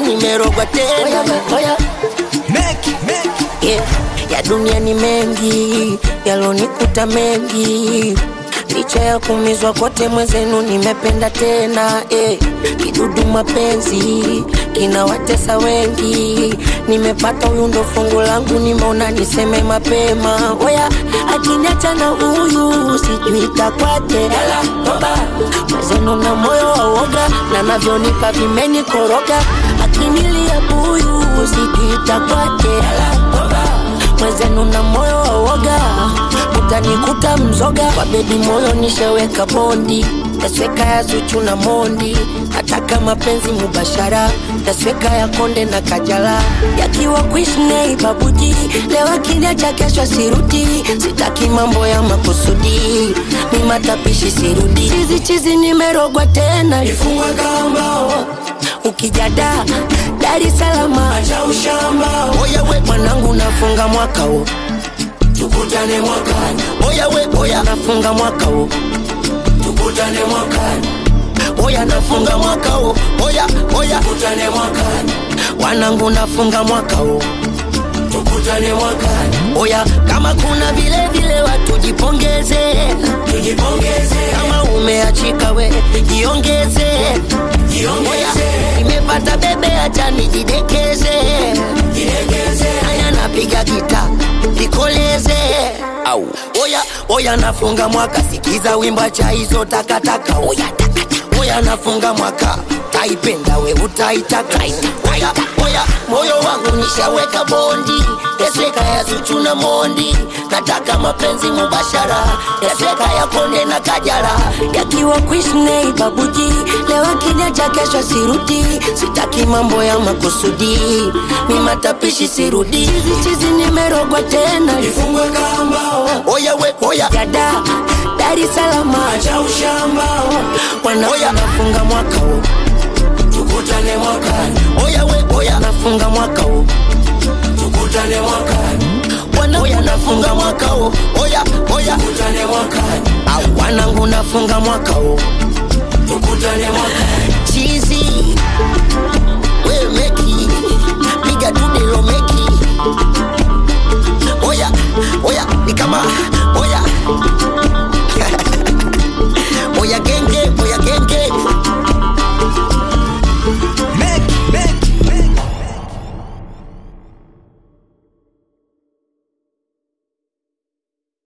nimerogwa tena oya, yeah. ya dunia ni mengi yalonikuta mengi licha ya kumizwa kote mwezenu nimependa tena eh. kidudu mapenzi kinawatesa wengi nimepata huyu ndo fungu langu nimeona niseme mapema oya akiniacha na huyu sijui takwaje mwezenu na moyo wa uoga na navyonipa vimenikoroga akinilia buyu sijui takwaje mwezenu na moyo wa uoga utanikuta mzoga kwa bebi moyo nisheweka bondi tasweka ya zuchu na mondi nataka mapenzi mubashara tasweka ya konde na kajala yakiwa kuishnei babuji leo kiniacha kesho sirudi sitaki mambo ya makusudi ni matapishi sirudi chizi chizi nimerogwa tena ifungwe kambao ukijada Dar es Salaam acha ushamba oya we mwanangu nafunga mwaka huu tukutane mwakani oya we oya nafunga mwaka huu tukutane mwakani oya nafunga mwaka huu oya oya tukutane mwakani wanangu nafunga mwaka huu tukutane mwakani oya kama kuna vile vile watu jipongeze tujipongeze kama umeachika we jiongeze jiongeze nimepata bebe acha nijidekeze jidekeze haya napiga gita nikoleze au oya oya nafunga mwaka sikiza wimba cha hizo takataka oya takataka oya nafunga mwaka taipenda we utaitaka oya oya moyo wangu nishaweka bondi yasweka ya zuchu na mondi nataka mapenzi mubashara yasweka ya konde na kajara yakiwa kuishnei babuji leo kinyacha kesho sirudi sitaki mambo ya makusudi mi matapishi sirudi chizi chizi nimerogwa tena ifungwe kamba oya we oya dada Dar es Salaam acha ushamba wana oya nafunga mwaka huu tukutane mwakani oya we oya nafunga mwaka huu tukutane mwakani wana oya nafunga mwaka huu oya oya tukutane mwakani au wanangu nafunga mwaka huu tukutane mwakani chizi we meki piga tudelo meki oya oya ni kama